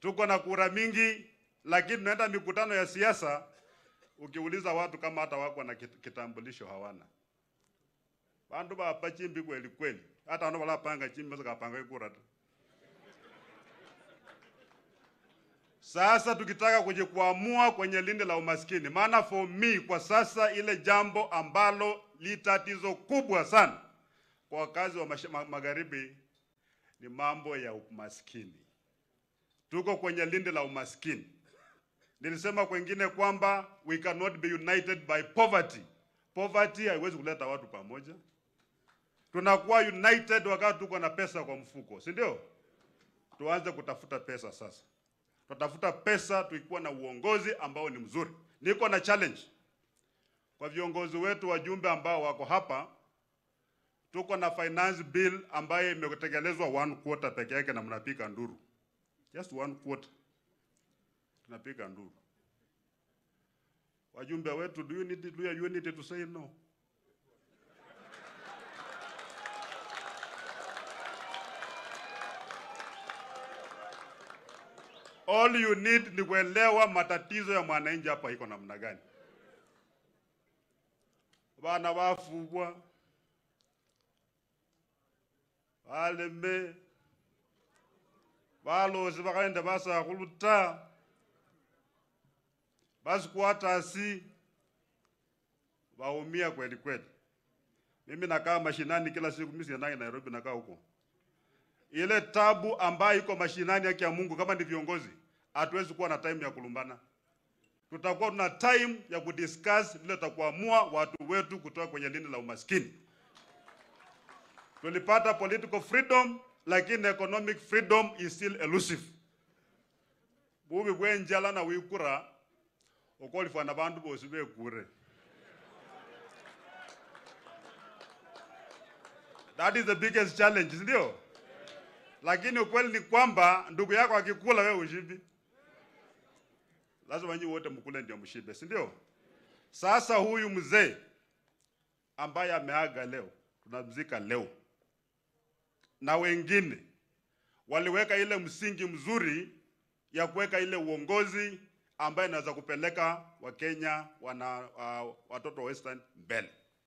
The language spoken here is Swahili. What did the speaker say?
tuko na kura mingi, lakini tunaenda mikutano ya siasa, ukiuliza watu kama hata wako na kit- kitambulisho hawana. Bandu bapa chimbi kweli kweli, hata wano balapanga chimbi basa kapanga ikura tu. Sasa tukitaka kuji kuamua kwenye lindi la umaskini, maana for me kwa sasa ile jambo ambalo li tatizo kubwa sana kwa wakazi wa mash- ma- magharibi ni mambo ya umaskini. Tuko kwenye lindi la umaskini. Nilisema kwengine kwamba we cannot be united by poverty. Poverty haiwezi kuleta watu pamoja. Tunakuwa united wakati tuko na pesa kwa mfuko, si ndio? Tuanze kutafuta pesa sasa. Tutafuta pesa tukiwa na uongozi ambao ni mzuri. Niko na challenge kwa viongozi wetu wajumbe ambao wako hapa. Tuko na finance bill ambayo imetekelezwa one quarter peke yake na mnapiga nduru, just one quarter tunapiga nduru. Wajumbe wetu, do you need, do you need to say no? All you need ni kuelewa matatizo ya mwananchi hapa iko namna gani. Bana bafubwa baleme balosi bakaenda basakhuluta basikwatasi baumia kweli kweli. Mimi nakaa mashinani kila siku, mimi siendangi Nairobi, nakaa huko ile tabu ambayo iko mashinani, yake ya Mungu, kama ni viongozi, hatuwezi kuwa na time ya kulumbana. Tutakuwa tuna time ya kudiscuss vile tutakuamua watu wetu kutoka kwenye lindi la umaskini. Tulipata political freedom, lakini economic freedom is still elusive. bubi bwe njala na wikura okolifwana bandu bosi bekure That is the biggest challenge, si ndio? Lakini ukweli ni kwamba ndugu yako akikula wewe ushibi. Lazima nyinyi wote mkule ndio mshibe, si ndio? Sasa huyu mzee ambaye ameaga leo, tunamzika leo, na wengine waliweka ile msingi mzuri ya kuweka ile uongozi ambaye inaweza kupeleka Wakenya wana uh, watoto wa Western mbele.